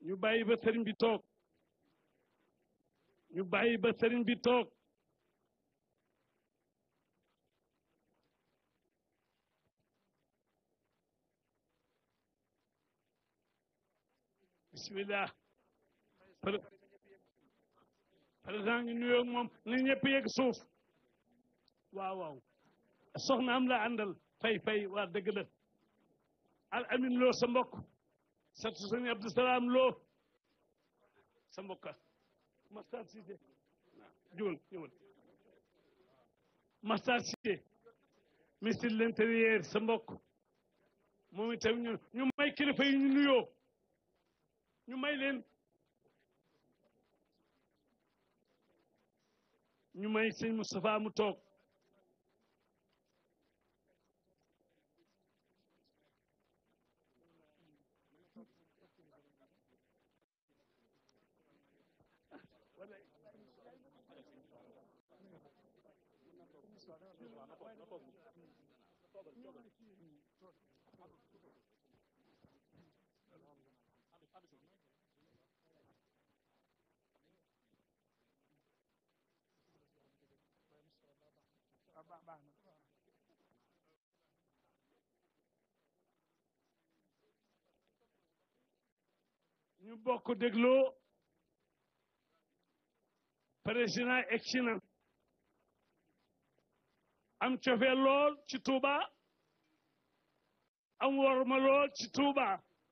ñu bàyyi ba sëriñ bi toog ñu bàyyi ba sëriñ bi toog bismillah président ñu nuyoo moom na ñëpp yegg suuf waaw waaw soxna am la àndal fay fay waa dëgg la al amin loo sa mbokk satu sëñ Abdou Salaam loo sa mbokka Mastar Cissé juwal ñëwal Mastar Cissé ministre de l'intérieur sa mbokk moom itam ñu ñu may kilifa yi ñu nuyoo ñu may leen ñu may sëñ Moustapha mu toog ñu bokk dégloo président egsi na am cofee lool ci Touba am worma lool ci Touba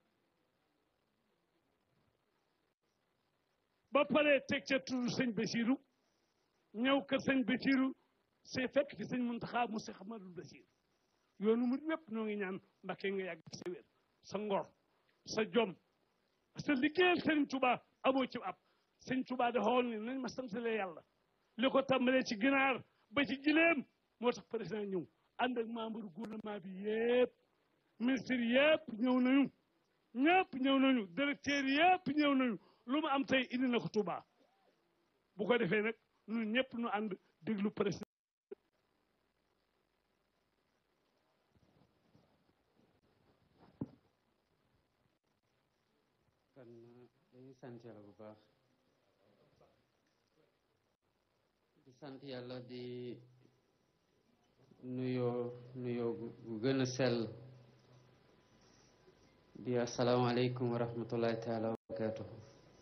ba pare teg ca turu sëñ Basiru ñëw kër sëñ Basiru c'est fekk fi sëñ Muntaxa mu Seex Ahmadul Basiir yoonu mu wépp ñoo ngi ñaan Mbàkke nga yàgg sa wér sa ngor sa jom sa liggéeyal sëñ Touba amoo ci ab sëñ Touba da xool ni nañ ma santale yàlla li ko tàmbalee ci ginaar ba ci gileem moo tax président ñëw ànd ak membre gouvernement bi yëpp ministre yëpp ñëw nañu ñëpp ñëw nañu directeur yëpp ñëw nañu lu mu am tey indi na ko Touba bu ko defee nag ñun ñëpp ñu ànd déglu président kon dañuy sant yàlla bu baax di sant yàlla di nuyoo nuyoo gu gën a sell di asalaamaaleykum wa rahmatullahi taala wa barakatuhu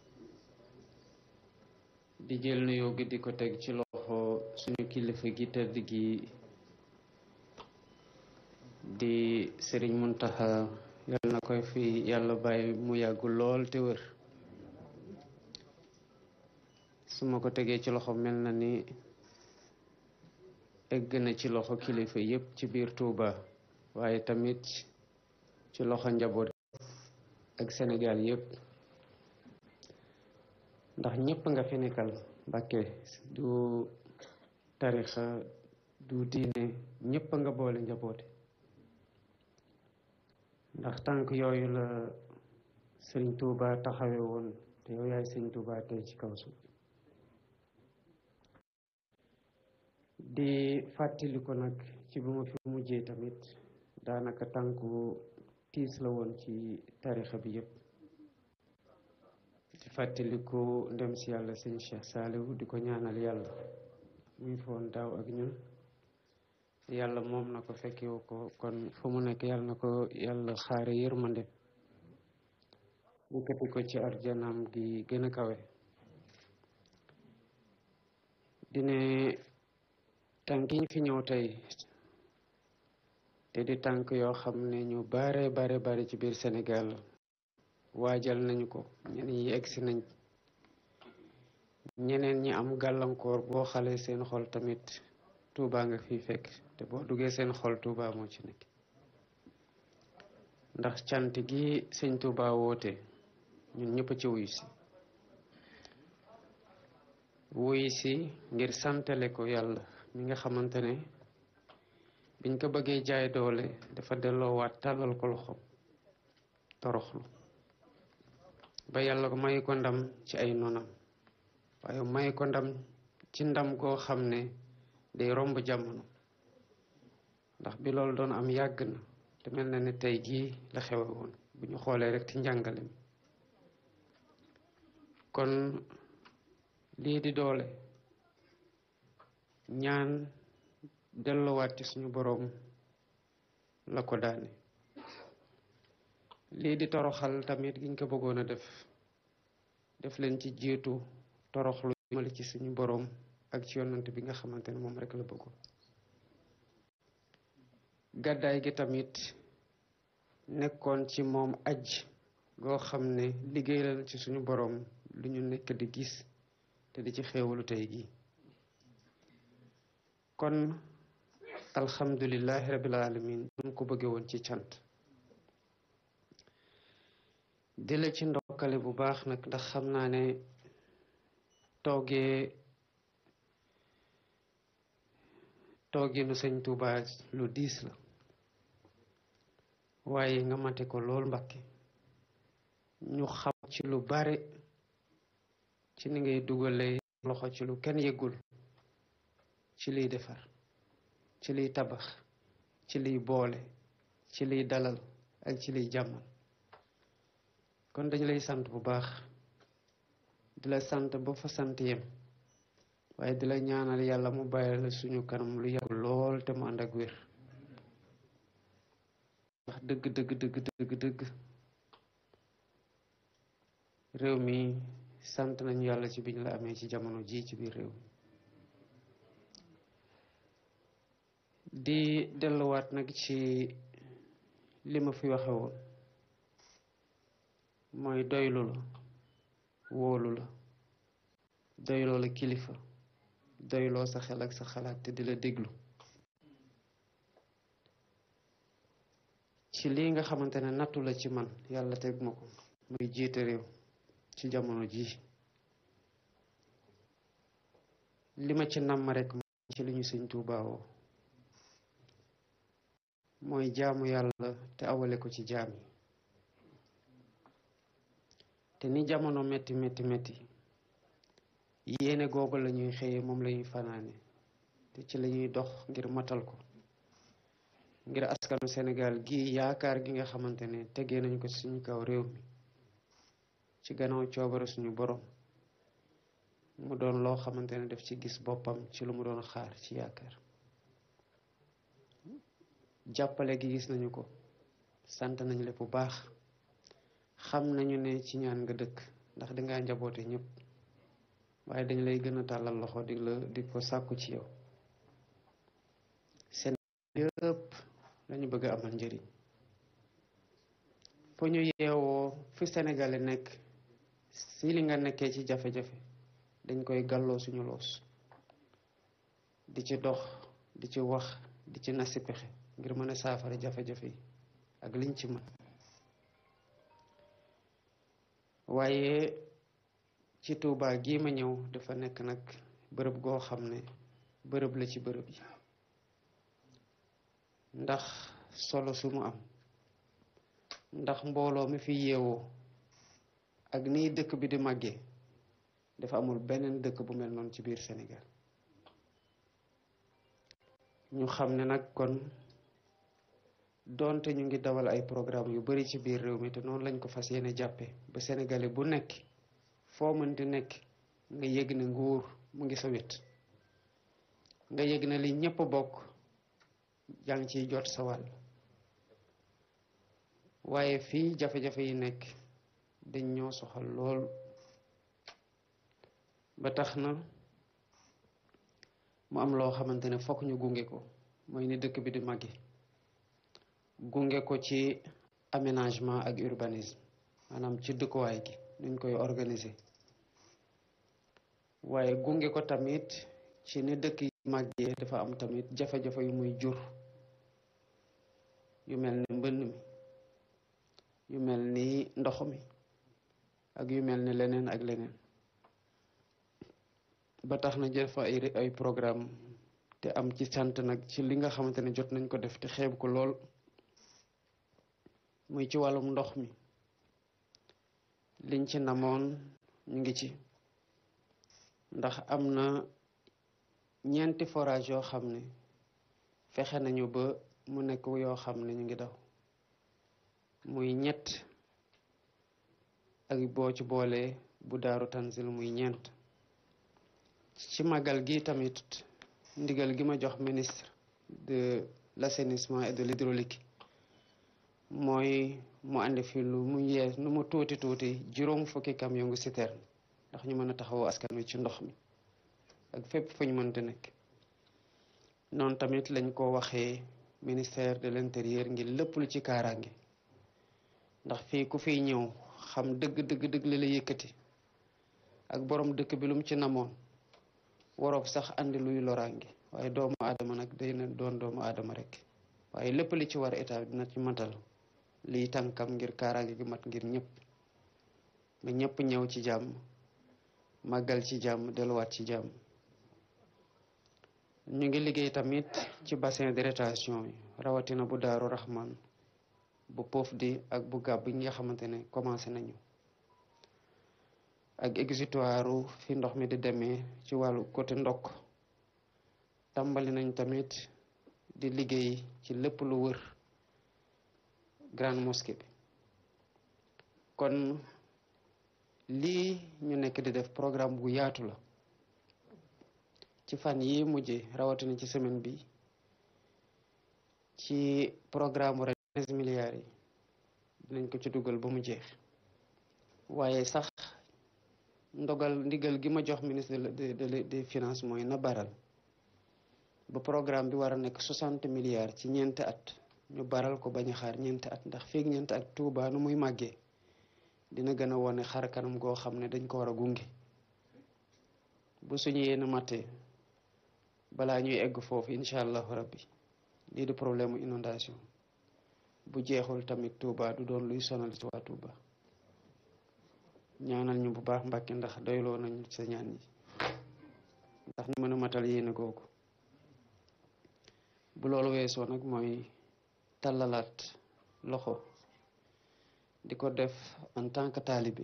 di jël nuyoo gi di ko teg ci loxo suñu kilifa gi tëdd gi di sëriñ Muntaxa yàlla na koy fi yàlla bàyyi mu yàggu lool te wër su ma ko tegee ci loxo mel na ni egg na ci loxo kilifa yépp ci biir Touba waaye tamit ci loxo njaboot ak Sénégal yépp ndax ñépp nga fi nekkal Mbàkke du tarixa du diine ñépp nga boole njaboote ndax tànk yooyu la sëriñ Touba taxawe woon te yow yaay sëriñ Touba tey ci kaw suuf di fàttali ko nag ci bu ma fi mujjee tamit daanaka tànku tiis la woon ci tarixa bi yépp di fàttaliku ndem si yàlla sëñ Cheikh Saliou di ko ñaanal yàlla muy foon daaw ak ñun yàlla moom na ko fekkewu ko kon fu mu nekk yàlla na ko yàlla xaare yërmande yëkkati ko ci arjanam gi gën a kawe dine tànk yi ñu fi ñëw tey te di tànk yoo xam ne ñu bare bare bare ci biir Sénégal waajal nañu ko ñeneen ñi egsi nañ ñeneen ñi am gàllankoor boo xale seen xol tamit Touba nga fi fekk te boo duggee seen xol Touba moo ci nekk ndax cant gi sëñ Touba woote ñun ñëpp ci wuyu si wuyu si ngir santale ko yàlla mi nga xamante ne biñ ko bëggee jaay doole dafa delloowaat tàllal ko loxo toroxlu ba yàlla ko may ko ndam ci ay nonam waaye may ko ndam ci ndam goo xam ne day romb jamono ndax bi loolu doon am yàgg na te mel na ne tey jii la xewe woon bu ñu xoolee rek ci njàngale mi kon lii di doole ñaan delluwaat ci suñu boroom la ko daane lii di toroxal tamit giñ ko bëggoon a def def leen ci jiitu toroxlu jëmale ci suñu boroom ak ci yonant bi nga xamante ne moom rek la bëggoon gàddaay gi tamit nekkoon ci moom aj goo xam ne liggéeyal ci suñu boroom lu ñu nekk di gis te di ci xéewalu tey gi kon alhamdulillahi rabbil alamin ñu ko bëgge woon ci cant di la ci ndokkale bu baax nag ndax xam naa ne toogee tooginu sëñ Tuuba lu diis la waaye nga mate ko lool Mbàkke ñu xam ci lu bare ci ni ngay dugalee loxo ci lu kenn yëgul ci liy defar ci liy tabax ci liy boole ci liy dalal ak ci liy jàmmal kon dañu lay sant bu baax di la sant ba fa sant yem waaye di la ñaanal yàlla mu bàyyi la suñu kanam lu yàgg lool te mu ànd ak wér wax dëgg dëgg dëgg dëgg dëgg réew mi sant nañu yàlla ci biñ la amee ci jamono ji ci biir réew mi di delluwaat nag ci li ma fi waxe woon mooy doylu la wóolu la doyloo la kilifa doyloo sa xel ak sa xalaat te di la déglu ci lii nga xamante ne nattu la ci man yàlla teg ma ko muy jiite réew ci jamono ji li ma ci namm rek ci li ñu sëñ Tuubaa woo mooy jaamu yàlla te awale ko ci jaam yi te ni jamono metti metti metti yéene googu la ñuy xëyee moom la ñuy fanaane te ci la ñuy dox ngir matal ko ngir askanu Sénégal gi yaakaar gi nga xamante ne tegee nañ ko suñu kaw réew mi ci gannaaw coobare suñu borom mu doon loo xamante ne daf ci gis boppam ci lu mu doon xaar ci yaakaar jàppale gi gis nañu ko sant nañ le bu baax xam nañu ne ci ñaan nga dëkk ndax dangaa njaboote ñëpp waaye dañ lay gën a tàllal loxo di la di ko sàkku ci yow seen yëpp lañu bëgg a amal njëriñ fu ñu yeewoo fi Sénégalais nekk si li nga nekkee ci jafe-jafe dañ koy gàlloo suñu loos di ci dox di ci wax di ci nasi pexe ngir mën a saafara jafe-jafe yi ak liñ ci mën waaye ci Tuubaa gii ma ñëw dafa nekk nag bërëb goo xam ne bërëb la ci bërëb yi ndax solo su mu am ndax mbooloo mi fi yeewoo ak nii dëkk bi di màggee dafa amul beneen dëkk bu mel noonu ci biir Sénégal ñu xam ne nag kon doonte ñu ngi dawal ay programme yu bari ci biir réew mi te noonu lañ ko fas yéene jàppe ba sénégalais bu nekk foo mënti nekk nga yëg ne nguur mu ngi sa wet nga yëg ne li ñépp bokk yaa ngi ciy jot sa wàll waaye fii jafe-jafe yi nekk dañ ñoo soxal lool ba tax na mu am loo xamante ne fokk ñu gunge ko mooy ni dëkk bi di màgge gunge ko ci aménagement ak urbanisme maanaam ci dëkkuwaay gi nuñ koy organiser waaye gunge ko tamit ci ni dëkk yi màggee dafa am tamit jafe-jafe yu muy jur yu mel ni mbënn mi yu mel ni ndox mi ak yu mel ni leneen ak leneen ba tax na jël fa ay ay programme te am ci sant nag ci li nga xamante ne jot nañ ko def te xeeb ko lool muy ci wàllum ndox mi liñ ci namoon ñu ngi ci ndax am na ñeenti forage yoo xam ne fexe nañu ba mu nekk yoo xam ne ñu ngi daw muy ñett ak boo ci boolee bu daaru tanzil muy ñeent ci màggal gi tamit ndigal gi ma jox ministre de l'assainissement et de l'hydraulique mooy mu andi fi lu mu yees nu mu tuuti tuuti juróom fukki camion ngu citerne ndax ñu mën a taxawu askan wi ci ndox mi ak fépp fu ñu mënte nekk noonu tamit lañ ko waxee ministère de l'intérieur ngir lépp lu ci kaaraange ndax fii ku fiy ñëw xam dëgg dëgg dëgg li la yëkkati ak borom dëkk bi lu mu ci namoon waroob sax andi luy loraange waaye doomu aadama nag day na doon doomu aadama rek waaye lépp li ci war état bi dina ci matal liy tànkam ngir kaaraange gi mat ngir ñëpp ba ñëpp ñëw ci jàmm màggal ci jàmm delluwaat ci jàmm ñu ngi liggéey tamit ci bassin de rétention yi rawatina bu daaru Rahman bu poof di ak bu gàbb yi nga xamante ne commencé nañu ak exutoire fi ndox mi di demee ci wàllu côté ndokk tàmbali nañ tamit di liggéey ci lépp lu wër grande mosquée bi kon lii ñu nekk di def programme bu yaatu la ci fan yi mujje rawatina ci semaine bi ci programme ren quinze milliards yi dinañ ko ci dugal ba mu jeex waaye sax ndogal ndigal gi ma jox ministre de de des finances mooy na baral ba programme bi war a nekk soixante milliards ci ñeenti at ñu baral ko bañ a xaar ñeenti at ndax feeg ñeenti at Tuuba nu muy màggee dina gën a wone xar kanam goo xam ne dañ ko war a gunge bu suñu yéen a mattee balaa ñuy egg foofu incha allahu rabbi lii di problème mu inondation bu jeexul tamit Touba du doon luy sonal ci waa Touba ñaanal ñu bu baax Mbàkke ndax doyloo nañu sa ñaan yi ndax ñu mën a matal yéene googu bu loolu weesoo nag mooy tàllalaat loxo di ko def en tant que taalibe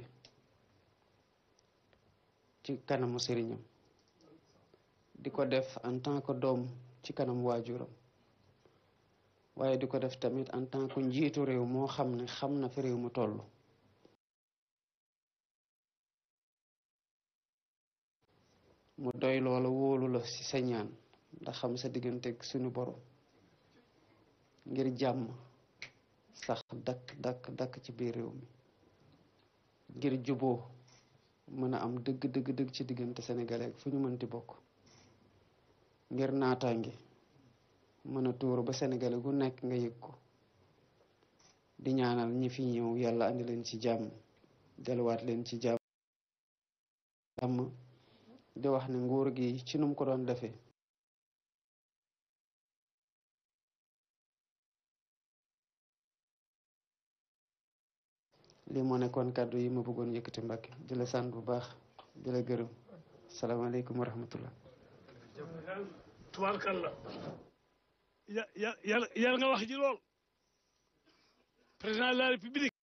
ci kanamu sëriñam di ko def en tant que doom ci kanam waajuram waaye di ko def tamit en tant que njiitu réew moo xam ne xam na fi réew mu toll mu doy loola wóolu la ci sa ñaan ndax xam sa digganteeg suñu borom ngir jàmm sax dakk dakk dakk ci biir réew mi ngir juboo mën a am dëgg dëgg dëgg ci diggante sénégalais ak fu ñu mënti bokk ngir naataange mën a tuuru ba sénégalais gu nekk nga yëg ko di ñaanal ñi fi ñëw yàlla andi leen ci jàmm delluwaat leen ci jàmm jàmm di wax ne nguur gi ci num ko doon defee lii moo nekkoon kàddu yi ma bëggoon yëkkati Mbàkke di la sant bu baax di la gërëm salaamaaleykum wa rahmatullah tubaarkalla ya ya yàlla yàlla nga wax ji lool président de la république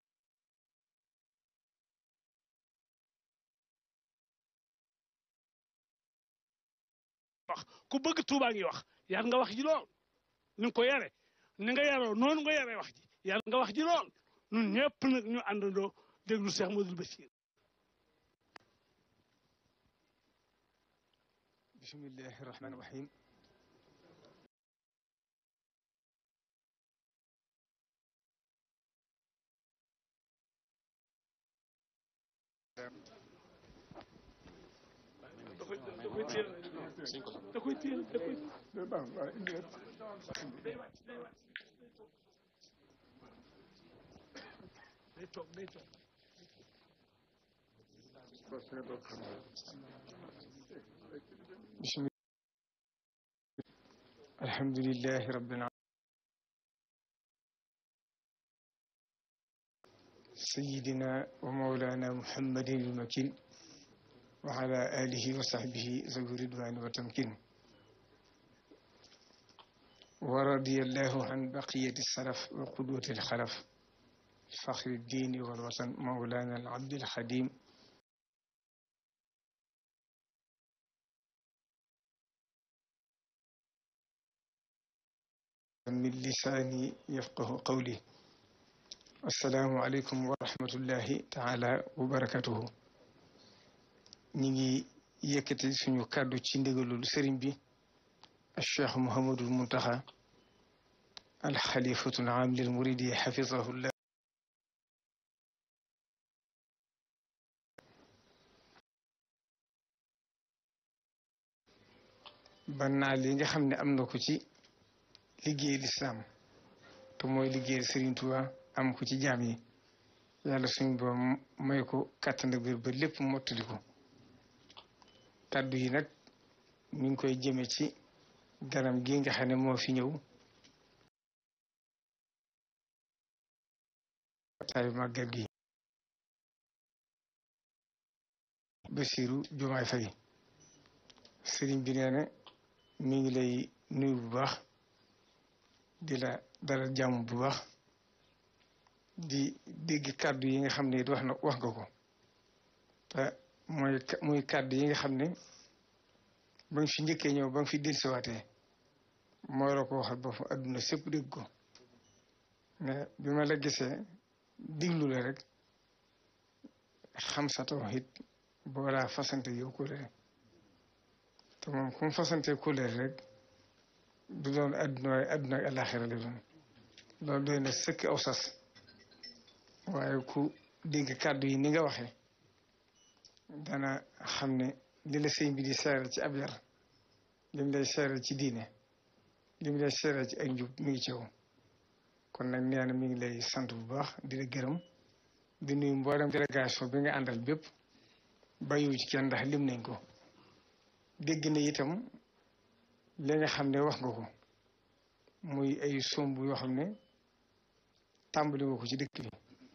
wax ku bëgg Tuuba ngi wax yàlla nga wax ji lool ni nga ko yare ni nga yaroo noonu nga yare wax ji yàlla nga wax ji lool ñun ñëpp nag ñu àndandoo déglu Cheikh Modou Bachir bismillahi irrahmani irrahim da koy da koy téel da koy téel da koy day wàcc day wàcc day toog day toog bismi alhamdulillahi rabbil alamin sayyidina wa mawlana muhammadin al-makin wa ala alihi wa sahbihi zawi ridwani wa tamkin wa radiyallahu an baqiyati salaf wa qudwati al-khalaf fakhri ad-din wal watan mawlana al-abd al-khadim من لساني يفقه قولي assalaamu aleykum wa rahmatullahi taala wa barakatuhu ñi ngi yëkkati suñu kàddu ci ndigalul sëriñ bi cheikh Mouhamadul Muntaxa alxalifatul aam lil muridi xafisahullah ba naa li nga xam ne am na ko ci liggéey lislaam te mooy liggéey Sëriñ Tuubaa am ko ci jaam yi yàlla suñu ba may ko kàttan biir ba lépp mottali ko kàddu yi nag mi ngi koy jëme ci ganam gi nga xam ne moo fi ñëw wataayu màggal gi Basiiru Jumaay Fay sëriñ bi nee na mi ngi lay nuyu bu baax di la dalal jàmm bu baax di dégg kàddu yi nga xam ne wax na wax nga ko te mooy muy kàddu yi nga xam ne ba nga fi njëkkee ñëw ba nga fi dellusiwaatee mooy la ko waxal ba fa adduna sépp dégg ko mais bi ma la gisee diglu la rek xam sa tawhid boolaa fasante yow kóllëre te moom ku mu fasante kóllëre rek du doon adduna waaye adduna ak àllaaxira la doon loolu doy na sëkk aw sas waaye ku dégg kàddu yi ni nga waxee dana xam ne li la sëñ bi di seeral ci ab yar li mu lay seeral ci diine li mu lay seeral ci ak njub mi ngi ci yow kon nag nee na mi ngi lay sant bu baax di la gërëm di nuyu mboolem délégation bi nga àndal bépp bàyyiwu ci kenn ndax lim nañ ko dégg na itam li nga xam ne wax nga ko muy ay somb yoo xam ne tàmbali nga ko ci dëkk bi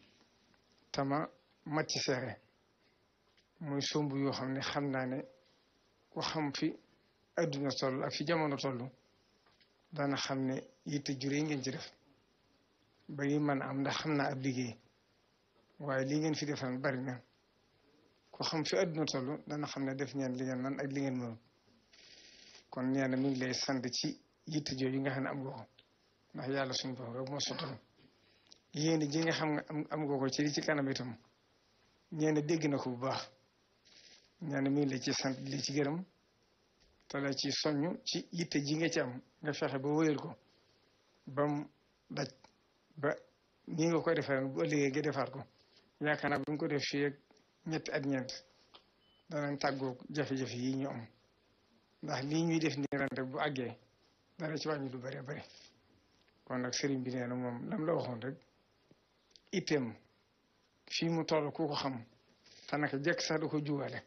tama mat ci seere muy somb yoo xam ne xam naa ne ku xam fi adduna toll ak fi jamono toll dana xam ne yitte jure ngeen ci def ba yi man am ndax xam naa ab liggéey waaye li ngeen fi defal bari na ku xam fi adduna toll dana xam ne def ngeen li ngeen man ak li ngeen mënul kon nee na mi ngi lay sant ci yitte jooju nga xam ne am nga ko ndax yàlla suñu bopp rek moo sottal yéen ji nga xam nga am nga ko ci li ci kanam itam ñeena dégg na ko bu baax nee na mi ngi la ci sant li ci gërëm te la ci soññ ci yitte ji nga ci am nga fexe ba wéyal ko ba mu daj ba nii nga koy defee ren bu ëllëgee nga defaat ko yaakaar naa bu ñu ko def fii ak ñetti at ñeent danañ tàggoo jafe-jafe yi ñu am ndax lii ñuy def nii ren rek bu àggee dana ci wàññi lu bëree bëri kon nag sëriñ bi nee na moom lam la waxoon rek itteem fii mu toll ku ko xam te naka jekk sax da ko juwaale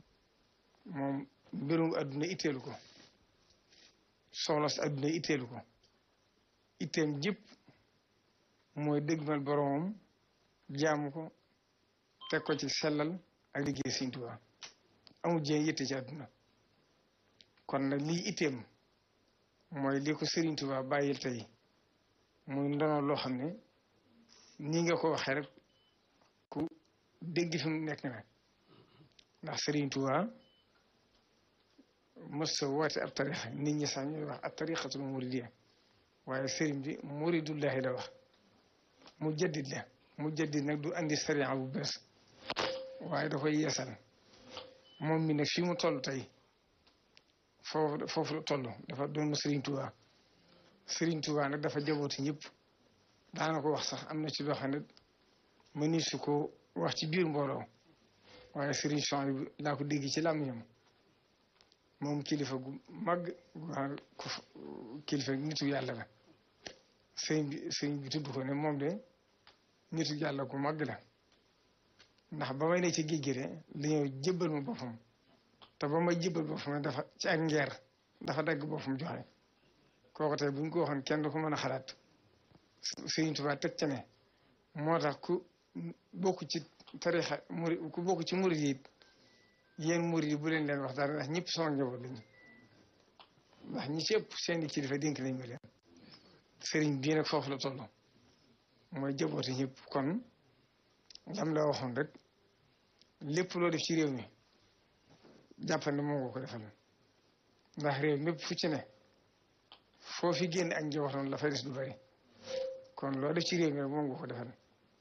moom mbirum adduna itteelu ko soxla si adduna itteelu ko itteem jëpp mooy dëgmal boromam jaamu ko teg ko ci sellal ak liggéey Sëriñ Tuubaa amul jéem yitte ci adduna kon nag lii itteem mooy li ko Sëriñ Tuubaa bàyyil tey muy ndono loo xam ne nii nga ko waxee rek ku dégg fi mu nekk na ndax Sëriñ Tuubaa mës sa woote ab tarixa nit ñi sax ñuy wax ab tarixatul muridiyya waaye sëriñ bi muridullahi la wax mu jaddit la mu jaddit nag du andi sariya bu bees waaye da koy yeesal moom mi nag fii mu toll tey foofu foofu la toll dafa doon Sëriñ Tuubaa Sëriñ Tuubaa nag dafa jabooti ñëpp daana ko wax sax am na ci loo xam ne mëni su ko wax ci biir mbooloo waaye Sëriñ Souhaïbou bi laa ko dégg ci làmmiñam moom kilifa gu mag ku kilifa nitu yàlla la sëriñ bi sëriñ bi tudd ko ne moom de nitu yàlla gu mag la ndax ba may ne ci géej gi de li ñëw jébbal ma boppam te ba may jébbal boppam dafa ci ak ngeer dafa dagg boppam joxe kooku tey bu ñu ko waxoon kenn du ko mën a xalaat Sëriñ Tuubaa teg ca ne moo tax ku bokk ci tarixa muri ku bokk ci murid yi yéen murid yi bu leen leen wax dara ndax ñëpp sama njaboot lañu ndax ñi ci ëpp seeni kilifa dénk nañ ma leen sëriñ bii nag foofu la toll mooy jabooti ñëpp kon lam la waxoon rek lépp loo def ci réew mi jàppal ne moo nga ko defal ndax réew mépp fu ci ne foo fi génn ak njabootam la fay des du bari kon loo def ci réew mi rek moom nga ko defal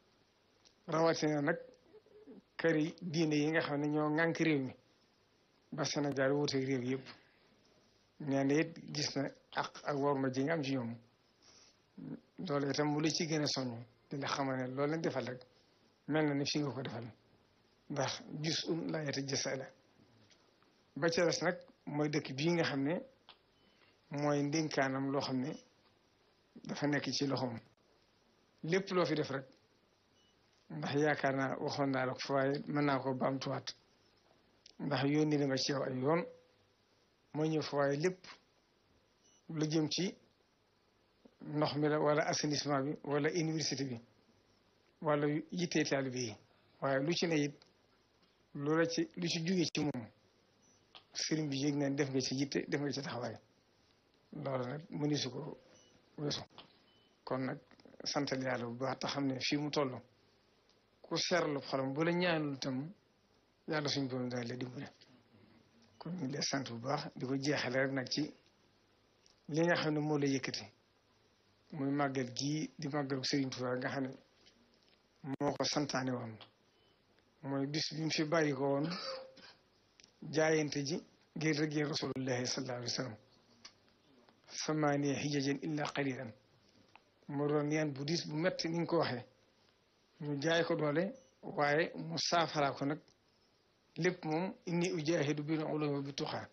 rawatina nag këri diine yi nga xam ne ñoo ŋànk réew mi ba Sénégal wuuteeg réew yëpp nee na it gis na ak ak worma ji nga am ci ñoom loolu itam mu la ci gën a soññ di la xamal ne loolu lañ defal rek mel na ni fi nga ko defal ndax gis un laa yata jësa la ba ca des nag mooy dëkk bii nga xam ne mooy ndénkaanam loo xam ne dafa nekk ci loxoom lépp loo fi def rek ndax yaakaar naa waxoon naa la ko waaye mën naa ko baamtuwaat ndax yónni na ma ci yow ay yoon mooy ñëw fa waaye lépp lu jëm ci ndox mi la wala assainissement bi wala université bi wala yittee taalibe yi waaye lu ci ne it lu la ci lu ci jóge ci moom sëriñ bi yëg na def nga ci yitte def nga ci taxawaay loolu nag mëni su ko weesu kon nag santal yàlla bu baax te xam ne fii mu toll ku seerlu xolam bu la ñaanul itam yàlla suñ borom dana la dimbale kon ñu ngi lay sant bu baax di ko jeexale rek nag ci li nga xam ne moo la yëkkati muy màggal gii di màggalu Serigne Touba nga xam ne moo ko santaane woon mooy bis bi mu fi bàyyi ko woon jaayante ji ngir rëggee rasulullahi sallallahu alayhi wa sallam samaaniya hijajan illa qalilan moo doon yan bu diis bu metti ni nga ko waxee ñu jaay ko doole waaye mu saafara ko nag lépp moom inni ujahidu bil ulumi bi tuxaa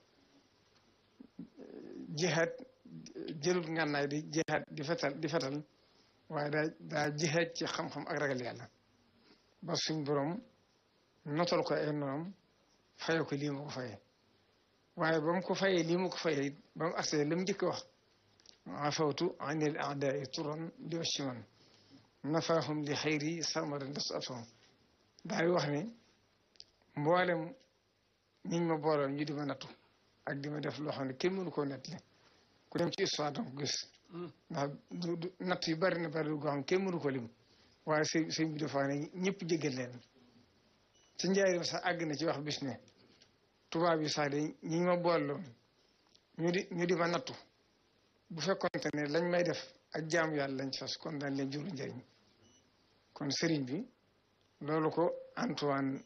jihaad jëlut ngànnaay di jihaad di fetal di fetal waaye daa daa jihaad ci xam-xam ak ragal yàlla ba suñ borom notal ko ay noonam faye ko lii ma ko fayee waaye ba mu ko fayee lii ma ko fayee it ba mu agsee la mu njëkk wax afawtu anil aadaai turan li wacciman nafaahum li xayri sarmadan des atom daay wax ne mboolem ñiñ ma booloon ñu di ma nattu ak di ma def loo xam ne kenn mënu koo nettali ku dem ci histoire danga ko gis ndax du du natt yu bari na bari goo xam ne kenn mënu ko lim waaye sëñ sëñ bi dafa ne ñëpp jéggal leen ci njaarim sax àgg na ci wax bis ne tubaab yi sax de ñi ma booloon ñu di ñu di ma nattu bu fekkonte ne lañ may def ak jaamu yàlla lañ fas kon daan leen juru njëriñ kon sëriñ bi loolu ko Antoine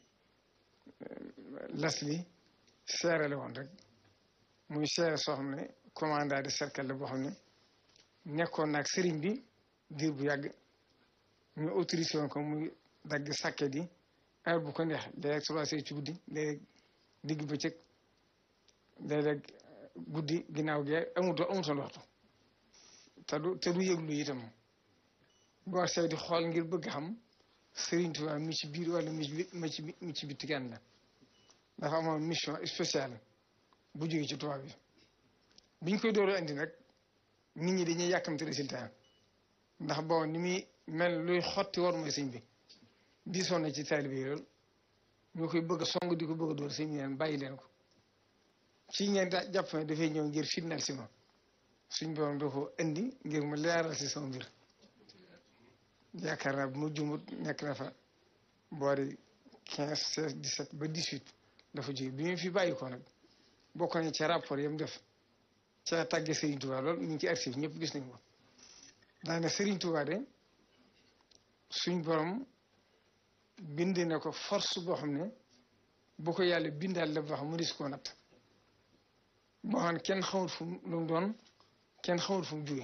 Leslie seerale woon rek muy seere soo xam ne commandant de cercle la boo xam ne nekkoon naag sëriñ bi diir bu yàgg ñu autorisé woon ko muy dagg sàkket yi heure bu ko neex léeg-léeg trois heures ci guddi léeg-léeg digg bëccëg léeg-léeg guddi ginnaaw gee amutoon amutoon waxtu te du te du yëglu itam boo see di xool ngir bëgg xam Sëriñ Tuubaa mi ci biir wala mi ci mi ci mi ci bitti gan la dafa amoon mission spéciale bu jógee ci tubaab bi biñ koy doolu andi nag nit ñi dañuy yàkkamte résultat ndax bon ni muy mel luy xotti war mooy sëñ bi diisoon na ci taalibe yi lool ñoo koy bëgg a song di ko bëgg a door sëñ bi leen bàyyi leen ko ci ngeen da jàpp ne dafay ñëw ngir fitnaal si ma suñ borom doo ko indi ngir mu leeral si sama mbir yaakaar naa bu ma jumut nekk na fa boori quinze seize dix-sept ba dix-huit dafa jóge bi mu fi bàyyi ko nag bokk nañ ca rapport yam def ca tàgge Serigne Touba lool ñu ngi ci archive ñëpp gis nañ ko daane Serigne Touba de suñ borom bind na ko force boo xam ne bu ko yàlla bindaal la boo xam mu dis koo natt boo xam ne kenn xamul fu mu lu mu doon kenn xamul fu mu jóge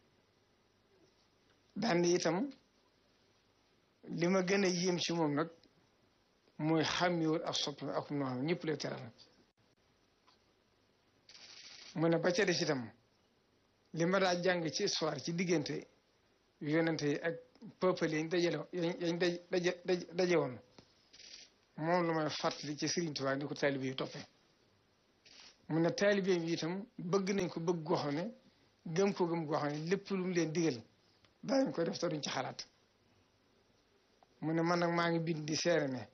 daan itam li ma gën a yéem ci moom nag mooy xàmmiwul ak soppi ak noo xam ñëpp lay teral mu ne ba ca des itam li ma daa jàng ci histoire ci diggante yonente yi ak peuple yañ dajale yañ daje daje woon moom lu may fàttali ci Serigne Touba ni ko taalibe yi toppee mu ne taalibe yi itam bëgg nañ ko bëgg goo xam ne gëm ko gëm goo xam ne lépp lu mu leen digal daañu ko def te duñ ci xalaat mu ne man nag maa ngi bind di seere ne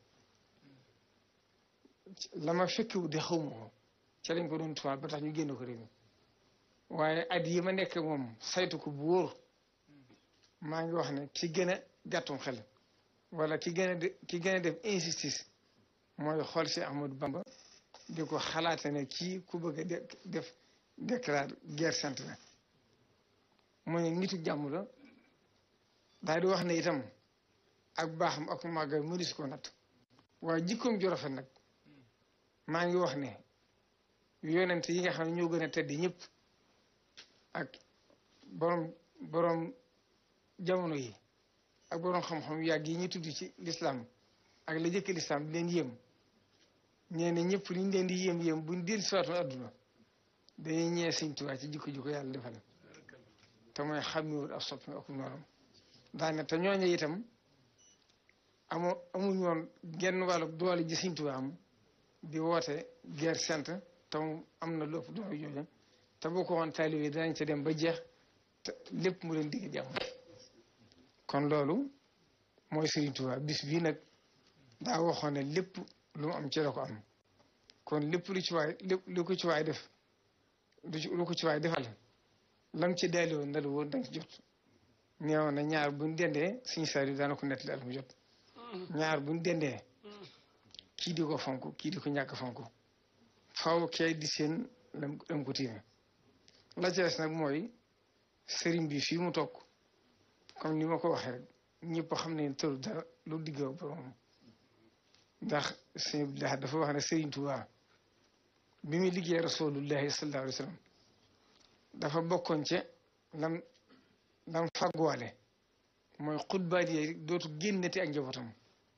la ma fekkewu di xawma ko ca lañ ko doon tuwaat ba tax ñu génn ko réew mi waaye at yi ma nekk moom saytu ko bu wóor maa ngi wax ne ki gën a gàttum xel wala ki gën a de ki gën a def insistance mooy xool si Ahmadou Bamba di ko xalaate ne kii ku bëgg a def déclare guerre sainte la mu ne nitu jàmm la daal di wax ne itam ak baaxam ak màggal mënis ko natt waaye jikkoom ju rafet nag maa ngi wax ne yonent yi nga xam ne ñoo gën a tedd ñëpp ak borom borom jamono yi ak borom xam-xam yàgg yi ñu tudd ci lislaam ak la jëkk lislaam di leen yéem ñee ne ñëpp liñ leen di yéem yéem buñ dil siwaatoon adduna dañuy ñee Sëñ Tuubaa ci jikko jikko yàlla defal te mooy xàmmiwul ak soppi ak noonam daane te ñooñu itam amoo amuñu woon genn wàllu doole ji Sëñ Tuubaa am di woote guerre sainte te mu am na lépp doole jooju te boo ko woon taalibe yi danañ ca dem ba jeex te lépp mu leen digg jàmm kon loolu mooy Sëriñ Tuubaa bis bii nag daa waxoon ne lépp lu mu am ci la ko am kon lépp lu ci waay lépp lu ko ci waay def lu ko ci waay defal lam ci daali woon ndalu woon danga ci jot neewoon na ñaar buñ dendee suñu saar yi daana ko nettali at mu jot ñaar buñ dendee kii di ko fonk kii di ko ñàkk fonk faw kay di seen lam lam ko tiime la ci des nag mooy sëriñ bi fii mu toog comme ni ma ko waxee rek ñëpp xam ne tëru dara lu diggoo borom ndax sëñ Abdullah dafa wax ne sëriñ Tuubaa bi muy liggéey rasulullahi sallallahu alayhi wa sallam dafa bokkoon ci lam lam fagguwaale mooy xutbaat yi dootu génnati ak njabootam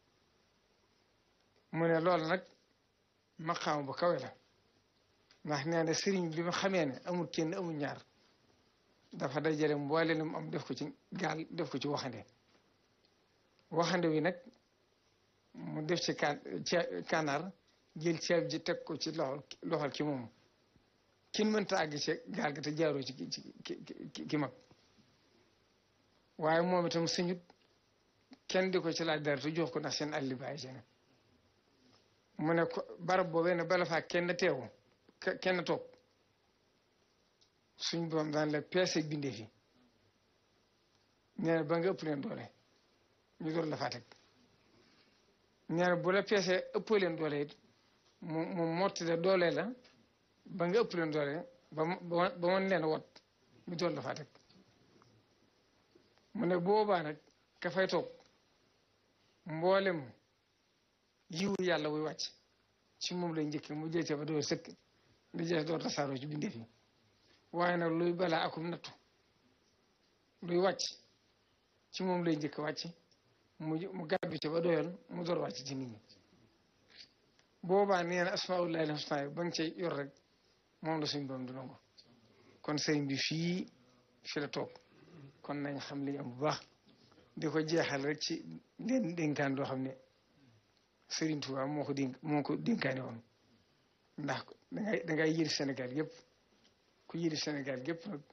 mu ne loolu nag maqaam bu kawe la ndax nee na sëriñ bi ma xamee ne amul kenn amul ñaar dafa dajale mboole lu mu am def ko ci gaal def ko ci waxande waxande wi nag mu def ci kaan kanaar jël ceeb ji teg ko ci loxol loxol ki moom kin mënta àgg ci gaal ga te jaaroo ci ki ki mag waaye moom itam sëñut kenn di ko ci laaj dara te jox ko ndax seen àlli bàyyi ci ne mu ne ko barab boobee ne bala faa kenn teewu kenn toog suñ boom daan la peese bindee fi nee na ba nga ëpp leen doole ñu door la faa teg nee na bu la peesee ëppoo leen doole it mu mu mottale doole la ba nga ëpp leen doole ba ba mën leen wot ñu door la faa teg mu ne boobaa nag ka fay toog mboolem yiwu yàlla wuy wàcc ci moom lay njëkk mu jëyte ba door sëkk li jeex door tasaaroo ci bindee fi waaye nag luy balaa akum nattu luy wàcc ci moom lay njëkk wàcc mu mu gàddu ci ba doyoon mu door wàcc ci nit ñi boobaa nee na asmaullahi l-husna ba nga cay yor rek moom la suñ borom du nangu kon sëriñ bi fii fi la toog kon nañ xam li ñu am bu baax di ko jeexal rek ci leen dénkaan doo xam ne Sëriñ Tuubaa moo ko dénk moo ko dénkaane woon ndax dangay dangay yëri Sénégal yëpp ku yëri Sénégal yëpp nag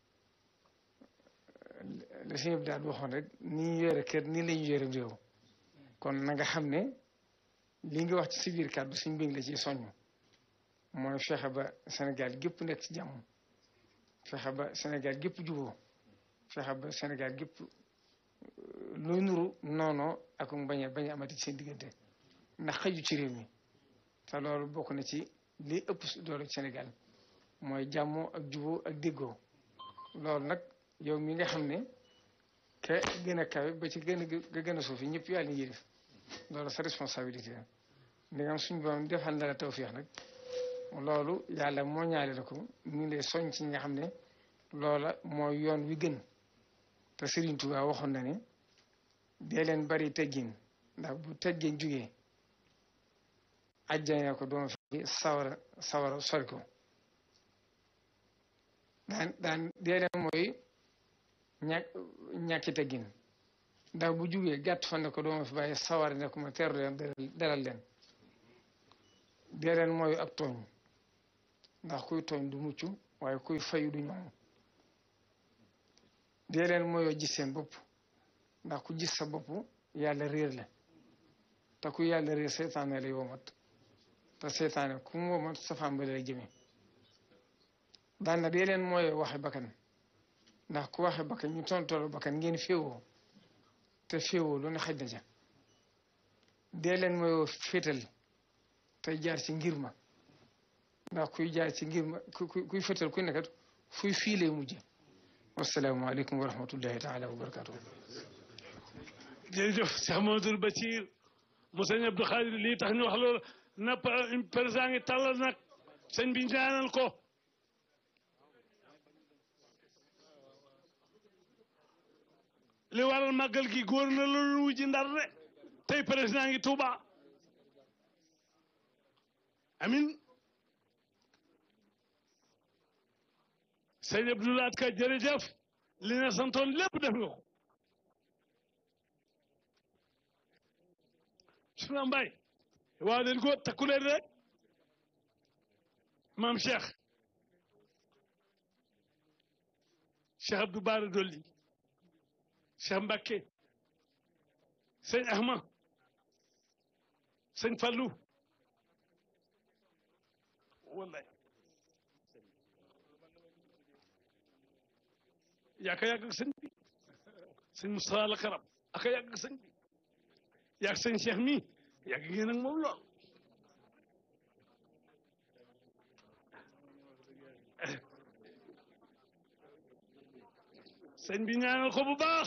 la si ñëpp daal waxoon rek ni ñu yore kër nii la ñu yore réew kon na nga xam ne li nga wax ci si biir kàddu suñ mbéng la ci soññ mooy fexe ba Sénégal gépp nekk ci jàmm fexe ba Sénégal gépp juboo fexe ba Sénégal gépp luy nuru noonoo ak bañ a bañ a amati ci seen diggante ndax xëju ci réew mi te loolu bokk na ci li ëpp doole Sénégal mooy jàmmoo ak juboo ak déggoo loolu nag yow mi nga xam ne ke gën a kawe ba ci gën a ga gën a suufi ñëpp yàlla ni yërif loolu sa responsabilité la ndi nga am suñu borom defal na la tawféex nag loolu yàlla moo ñaale la ko ñu ngi lay soñ ci ñi nga xam ne loola mooy yoon wi gën te Serigne Touba waxoon na ne dee leen bari teggin ndax bu teggin jugee ajjane ko doon fi sawara sawara sori ko daan daan dee leen mooy ñàkk ñàkki teggin ndax bu jugee gàtt fan ne ko doon fi bàyyi sawara ne ko ma teeru leen dalal leen dee leen mooy ak tooñ ndax kuy tooñ du mucc waaye kuy fayu du ñoom dee leen mooyoo gis seen bopp ndax ku gis sa bopp yàlla réer la te ku yàlla réer seytaane lay womat te seytaane ku mu womat safaan ba lay jëme daan na dee leen mooyoo waxe bakkan ndax ku waxe bakkan ñu tontolo bakkan ngeen féewoo te féewoo lu ne xaj na ca dee leen mooyoo féetal tey jaar ci ngir ma ndax kuy jaar ci ngir ma ku kuy féetal kuy nekkat fuy fii lay mujje wassalaamu aleykum wa rahmatullahi taala wa barakatuh jërëjëf Cheikh Mamadou Bachir mu sëñ Abdou Khadir lii tax ñu wax loolu na président ngi tàllal nag sëñ bi ñaanal ko li waral màggal gi góor na loolu wujji ndar de tey président ngi Touba amin sëñ Abdou Lahad Ka jërëjëf li na santoon lépp def nga ko suna mbay waaw leen ko takku leen rek maam Cheikh Cheikh Abdou Bara Dolli Cheikh Mbacké sëñ Ahma sëñ Fallou wallahi yaa ka yàgg ak sëñ bi sëñ Moustapha la karam aka yàgg ak sëñ bi yàgg sëñ Cheikh mi yàgg ngeen ak moom lool sëñ bi ñaanal ko bu baax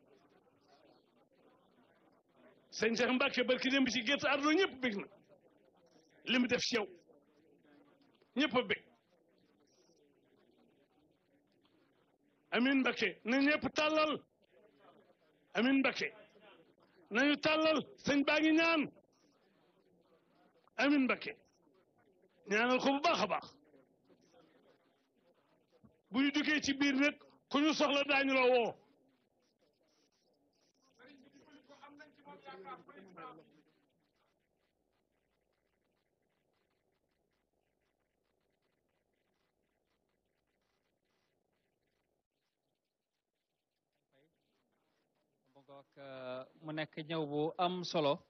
sëñ Cheikh Mbacke barki dem bi ci gerte ardo ñëpp bég na li mu def ci yow ñëpp a bég amin Mbacke na ñëpp tàllal amin Mbacke nañu tàllal sëñ baa ngi ñaan amin Mbacke ñaanal ko bu baax a baax bu ñu duggee ci biir nag ku ñu soxla daañu la woo mu nekk ñëw bu am solo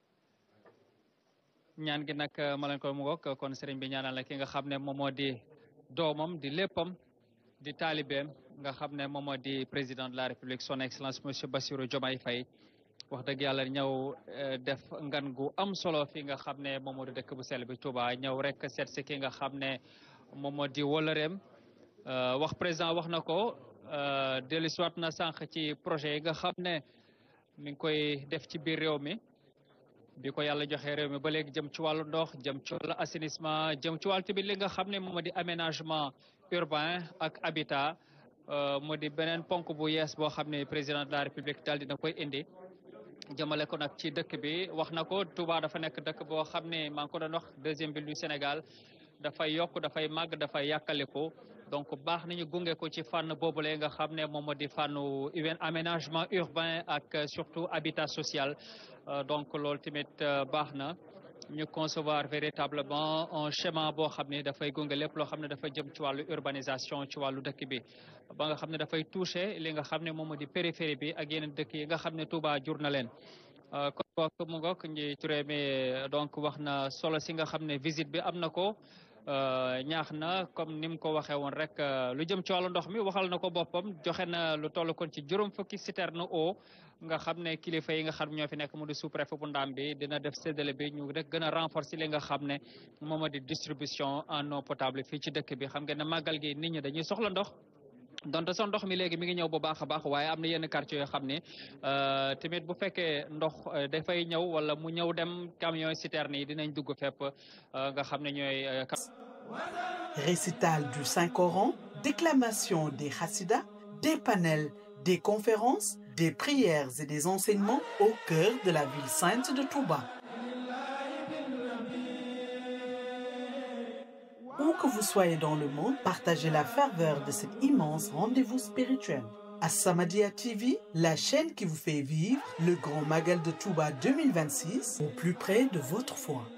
ñaan gi nag ma leen koy mu ngoog kon sëriñ bi ñaanal la ki nga xam ne moom moo di doomam di léppam di taalibeem nga xam ne moom moo di président de la république son excellence monsieur Bassirou Diomaye Faye wax dëgg yàlla ñëw def ngan gu am solo fi nga xam ne moom moo di dëkk bu sell bi Touba ñëw rek seet si ki nga xam ne moom moo di woloreem wax président wax na ko dellusiwaat na sànq ci projet yi nga xam ne mi ngi koy def ci biir réew mi bi ko yàlla joxe réew mi ba léegi jëm ci wàllu ndox jëm ci wàllu assainissement jëm ci wàllu tamit li nga xam ne moom moo di aménagement urbain ak habitat moo di beneen ponk bu yees boo xam ne président de la république daal dina koy indi jëmale ko nag ci dëkk bi wax na ko Touba dafa nekk dëkk boo xam ne maa ngi ko doon wax deuxième ville du Sénégal dafay yokk dafay màgg dafay yàkkaliku donc baax nañu gunge ko ci fànn boobule nga xam ne moom moo di fànnu aménagement urbain ak surtout habitat social donc loolu tamit baax na ñu concevoir véritablement un schéma boo xam ne dafay gunge lépp loo xam ne dafa jëm ci wàllu urbanisation ci wàllu dëkk bi ba nga xam ne dafay toucher li nga xam ne moom moo di périphérie bi ak yeneen dëkk yi nga xam ne Touba jur na leen kon boog mu ngoog ñi turé mi donc wax na solo si nga xam ne visite bi am na ko ñaax na comme ni mu ko waxee woon rek lu jëm ci wàllu ndox mi waxal na ko boppam joxe na lu toll kon ci juróom fukki citerne eau nga xam ne kilifa yi nga xam ñoo fi nekk mu di sous-préfet bu Ndam bi dina def séddale bi ñu rek gën a renforcer li nga xam ne moom di distribution en eau potable fii ci dëkk bi xam ngeen ne màggal gi nit ñi dañuy soxla ndox donte sax ndox mi léegi mi ngi ñëw bu baax a baax waaye am na yenn quartier yoo xam ne tamit bu fekkee ndox dafay ñëw wala mu ñëw dem camion citerne yi dinañ dugg fépp nga xam ne ñooy. Récital du Saint-Coran, déclamation des Hassidas, des panels, des conférences, des prières et des enseignements au cœur de la ville sainte de Touba. Où que vous soyez dans le monde, partagez la ferveur de cet immense rendez-vous spirituel. As-Samadiyya TV, la chaîne qui vous fait vivre le grand Magal de Touba 2026 au plus près de votre foi.